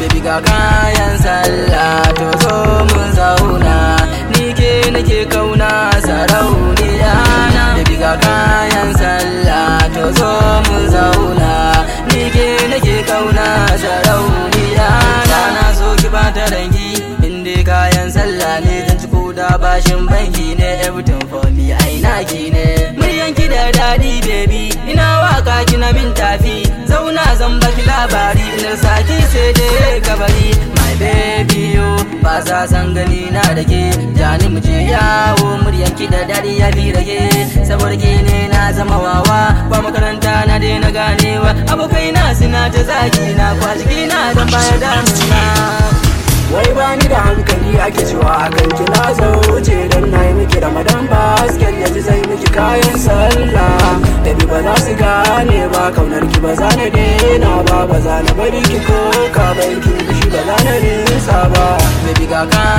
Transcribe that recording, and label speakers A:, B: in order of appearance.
A: baby ga kayan sallah to zo mun zauna ni ke nake kauna sarauniya na baby ga kayan sallah to zo mun zauna ni ke nake kauna sarauniya na na so ki bata rangi inda kayan sallah ne zan ci koda bashin banki ne everything for me ai naki ne muryan ki da dadi baby ina waka kina min tafi zauna zan baki labari ina saki sai dai kabari my baby yo ba sa san gani na da ke jani mu je yawo muryan ki da dadi ya fi rage saboda ke ne na zama wawa ba makaranta na daina ganewa abokai na suna ta zaki na kwashi na zan baya damuna
B: Wai bani da hankali ake cewa akan ki na zauce don na yi miki ramadan basket ya ji zai miki kayan sallah Baby ba za su gane ba kaunar ki ba za na daina ba ba za na bari ki ko ka bai ki fushi ba za na nisa ba
A: Baby ga